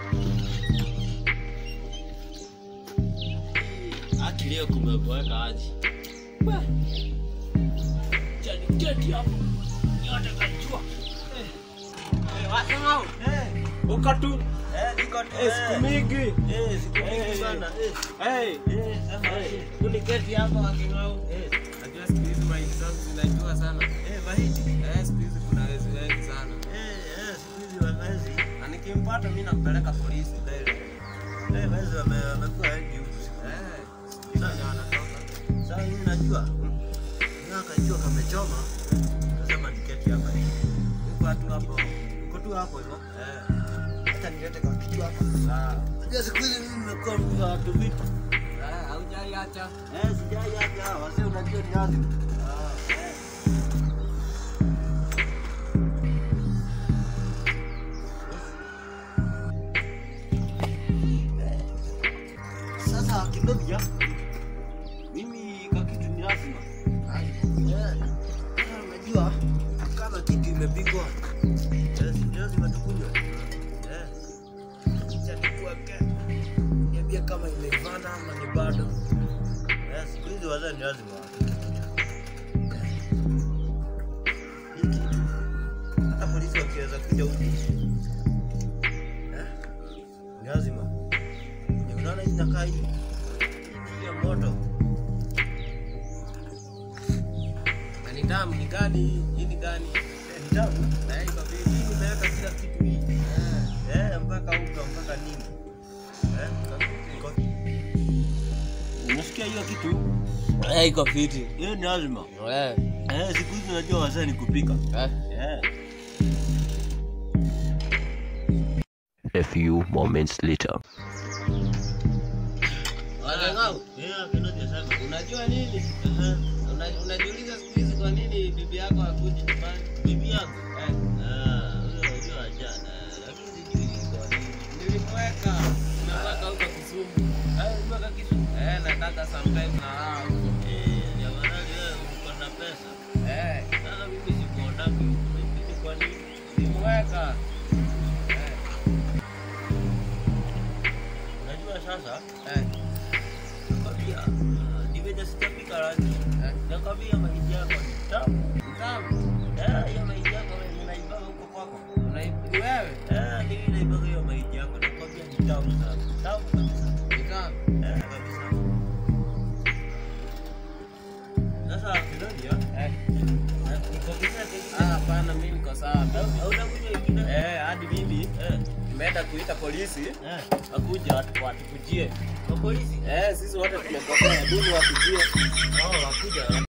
Aki leo kumeboeka aje? Chaniketi hapo. Nyote kajua. Eh. Eh, wasahau. Eh. Ukatu. Eh, niko tu. Eh, siku mingi. Eh, siku mingi Eh. sana. Eh. Hey. Eh, sema Hey. eh. Tuliketi hapa waking'au. Eh, Najua siku hizi mahindi zangu zinajua sana. eh, mahindi. Eh, siku hizi kuna wezi wengi sana. Eh, eh, siku hizi wamezi. Na nikimpata mimi nampeleka polisi mbele. Eh, wezi wame- wamekuwa wengi huku siku hizi. Eh, sijui nani wanatoka. Sasa mimi najua. Mimi akajua kamechoma. Nasema niketi hapa hivi. Uko tu hapo. Uko tu hapo hivyo. Eh, Hata nilete kwa kitu hapa. sawa. Unajua siku hizi mimi nimekuwa mtu wa watu vitu. Eh, haujaiacha. Eh, sijai hata wazee unajua ni lazima. Ah, Eh. Sasa kidogo mimi kwa kitu ni lazima. Eh, sasa unajua kama kitu imepigwa eh, si lazima tukunywe. Eh. Acha nikuweke. Niambie kama imevana ama ni bado. Eh, siku hizi wazee ni lazima wapike. Eh. Hiki. Hata polisi wakiweza kuja huku. Eh, ni lazima. Ni unaona hii inakaa hii. Hii ya moto. na ni damu ni gani? Hii ni gani? Eh, ni tamu. Na hii iko vipi? Hii umeweka kila kitu hii. Eh, Eh, mpaka unga mpaka nini. Eh, iko Unasikia hiyo kitu? Eh, iko fiti. Hiyo ni lazima. eh, Eh, siku hizi unajua wazee ni kupika. eh. Eh. A few moments later. Wanang'au, Eh, Kennedy asema. unajua nini? Eh, Una- Unajiuliza siku hizi kwa nini bibi yako hakuji nyumbani? bibi yangu. Eh, Ah, huyo unajua ajana. Lakini sijui kwa nini. nilimweka nimeweka huko Kisumu. Eh, mpaka kitu. Eh, nataka sometime na hao huko. Eh, ni afadhali wewe uko na pesa. Eh, Sasa mimi sikuonaki huku. Mimi kwa nini? nilimweka. Eh, Unajua sasa eh, nakwambia ah, ni venye sijapika rangi. eh. Nakwambia mahindi yako ni tamu. Tamu. Eh, hiyo mahindi yako wewe unaibaga huko kwako. Unai- ni wewe? Eh, mimi naibaga hiyo mahindi yako. Nakwambia ni tamu sana. Tamu kabisa. Ni tamu. Eh, kabisa. Sasa Kennedy, ah, Eh, eh, nikuongezea kingine? ah, hapana, mimi niko sawa. Au- hautakunywa ingine? Eh, hadi mimi Eh, nimeenda kuita polisi eh. wakuja watu- watukujie. Kwa polisi? Eh, sisi wote tumekosea, duni wakujie. Oh, wakuja.